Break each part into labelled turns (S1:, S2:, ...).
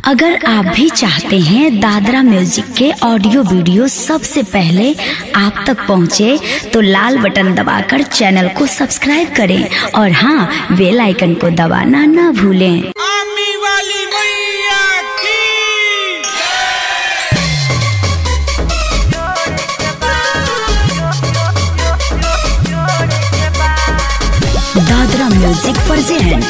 S1: अगर आप भी चाहते हैं दादरा म्यूजिक के ऑडियो वीडियो सबसे पहले आप तक पहुंचे, तो लाल बटन दबाकर चैनल को सब्सक्राइब करें और हाँ बेल आइकन को दबाना ना भूलें
S2: आमी वाली मैया की
S1: दादरा म्यूजिक प्रेजेंट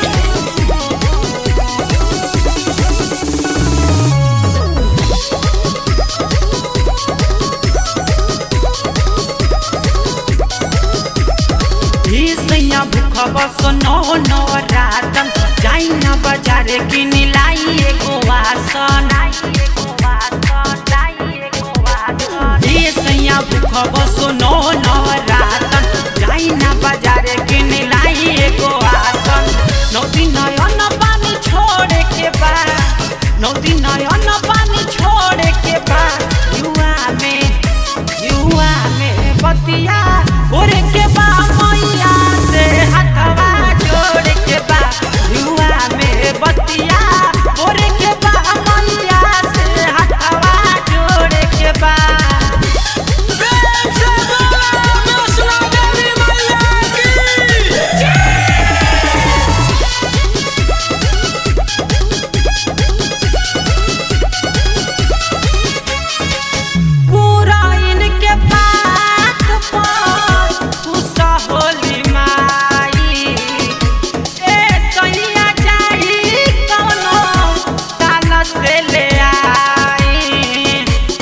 S3: ही सैया भूख बस नौ नौ रातन जाई ना बाजारे किन लाई एगो आसन ही सैया भूख बस नौ नौ रातन जाई ना बाजारे किन लाई एगो आसन नौ दिन नयन पानी छोड़े के बा नौ दिन नयन पानी छोड़े के बा युवा में युवा में बतिया ओरे के बा मैया से हथवा जोड़ के बा युवा में बतिया ओरे के बा मैया से हथवा जोड़ के बा
S2: प्रेम से बोला वैष्णो देवी मैया की
S3: पूरा इनके बात पर गुस्सा होली माई ए सैया जाई कौनो ताना से ले आई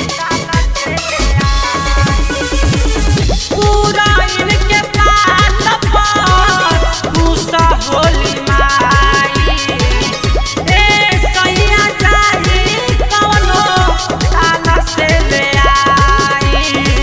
S3: पूरा इनके बात पर गुस्सा होली माई ए सैया जाई कौनो ताना से ले आई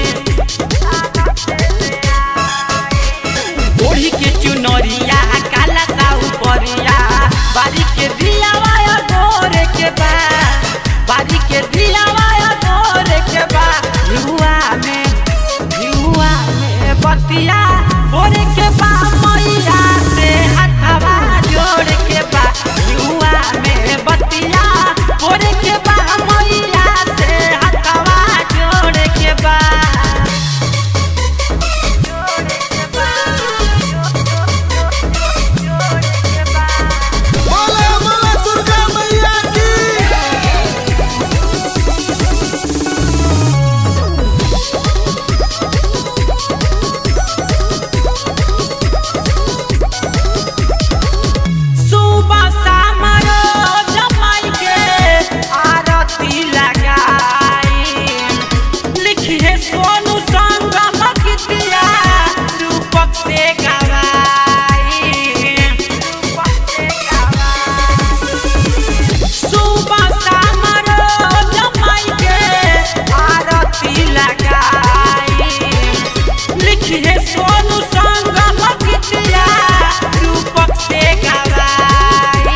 S3: ओढ़ी के चुनरिया काला सा उपरिया बारी के दिया वाया गोरे के बा बारी के दिया वाया गोरे के बा युवा में युवा में बतिया गोरे के बा मैया से हथवा जोड़ के बा युवा में बतिया गोरे के बा मैया से हथवा जोड़ के बा
S2: बोला बोला दुर्गा मैया की
S3: सुबह शाम रोज माई के आरती लगाई लिखी है सोनू संगम गीतिया रूपक से गवाई सुबह शाम रोज माई के आरती लगाई लिखी है सोनू संगम गीतिया रूपक से गवाई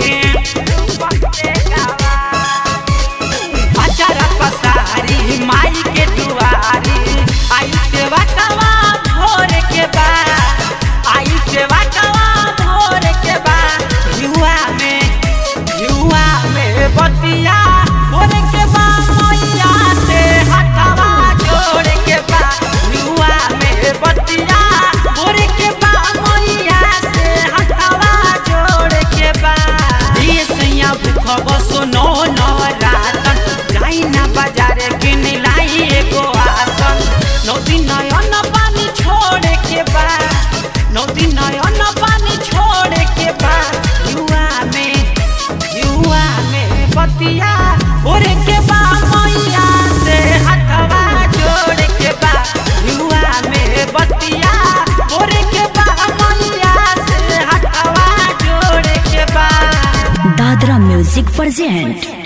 S3: अचारा पसारी माई के दुआरी आई सेवा कवा भोर के बा आई सेवा कवा भोर के बा युवा में युवा में बतिया भोर के बा मैया से हथवा जोड़ के बा युवा में बतिया भोर के बा मैया से हथवा जोड़ के बा ये सैया भूख बसो नौ नौ रातन जाई ना बाजारे किन लाई एगो आसन नौ दिन नयन पानी छोड़े के बा नौ दिन नयन पानी छोड़े के बा युवा में युवा में बतिया ओरे के बा मैया से हथवा जोड़ के बा युवा में बतिया ओरे के बा मैया से हथवा जोड़ के बा
S1: दादरा म्यूजिक प्रेजेंट